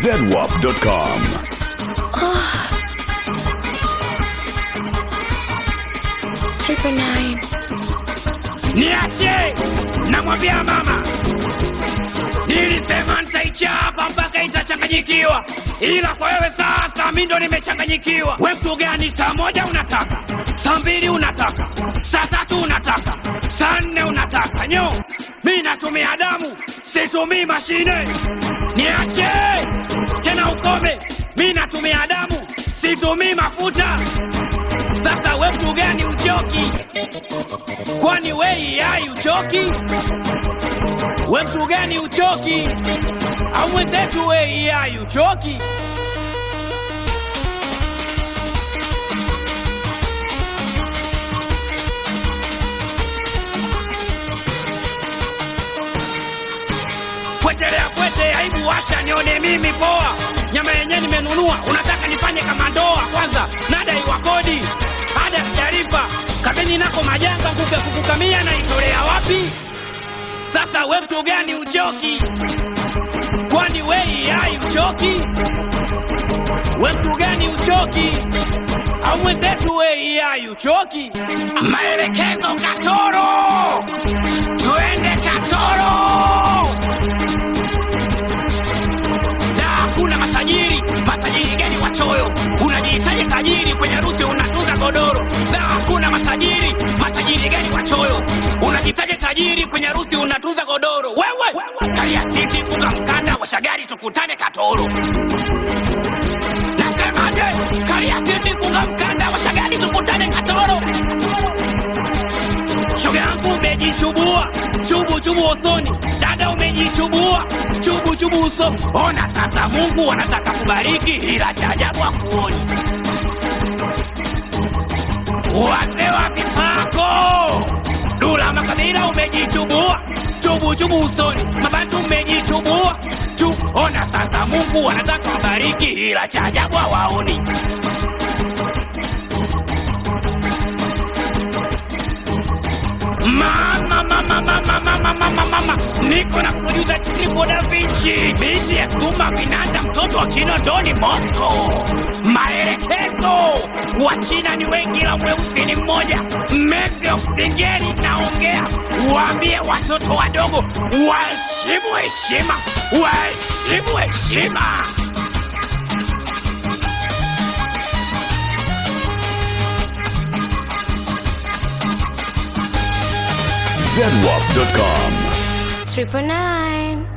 zedwap.com. Triple nine. Niache, namwambia mama, nilisema nitaichapa mpaka itachanganyikiwa, ila kwa wewe sasa mi ndo nimechanganyikiwa. We mtu gani? Saa moja unataka, saa mbili unataka, saa tatu unataka, saa nne unataka. Nyo, mi natumia damu, situmii mashine. Niache tena, ukome. Mi natumia damu, situmii mafuta. Sasa we mtu gani uchoki? kwani wei hai uchoki? We mtu gani uchoki? au mwenzetu wei hai uchoki? Pwetelea pwete, aibu wacha nione mimi poa. Nyama yenyewe nimenunua, unataka nifanye kama ndoa? Kwanza nadaiwa kodi, ada sijalipa, kabeni nako majanga, kuke kukukamia na itolea wapi? Sasa we mtu gani uchoki? Kwani wei hai uchoki? We mtu gani uchoki? au mwenzetu wei hai uchoki? Maelekezo Katoro, tuende Katoro. na hakuna matajiri. Matajiri gani wachoyo? Unajihitaji tajiri kwenye harusi unatuza godoro. Na hakuna matajiri. Matajiri gani wachoyo? Unajihitaji tajiri kwenye harusi unatuza godoro. Wewe kalia siti, funga mkanda, washa gari, tukutane Katoro. Nasemaje? Kalia siti, funga mkanda, washa gari, tukutane Katoro. Shoga yangu umejichubua, chubu chubu usoni. Dada umejichubua, chubu chubu usoni. Ona sasa, Mungu anataka kubariki, ila cha ajabu hakuoni. Wazee wa mipako, Dula Makabila umejichubua, chubu chubu usoni. Mabantu umejichubua, chu. Ona sasa, Mungu anataka kubariki, ila cha ajabu hawaoni. Mama, mama, mama, mama, mama, mama, niko na producer Triple Da Vinci, binti ya Suma Vinanda, mtoto wa China Doni Moscow. Maelekezo, wa China ni wengi, ila mweusi ni mmoja. Message of Singeli naongea, waambie watoto wadogo waheshimu heshima, waheshimu heshima. zedwap.com. Triple nine.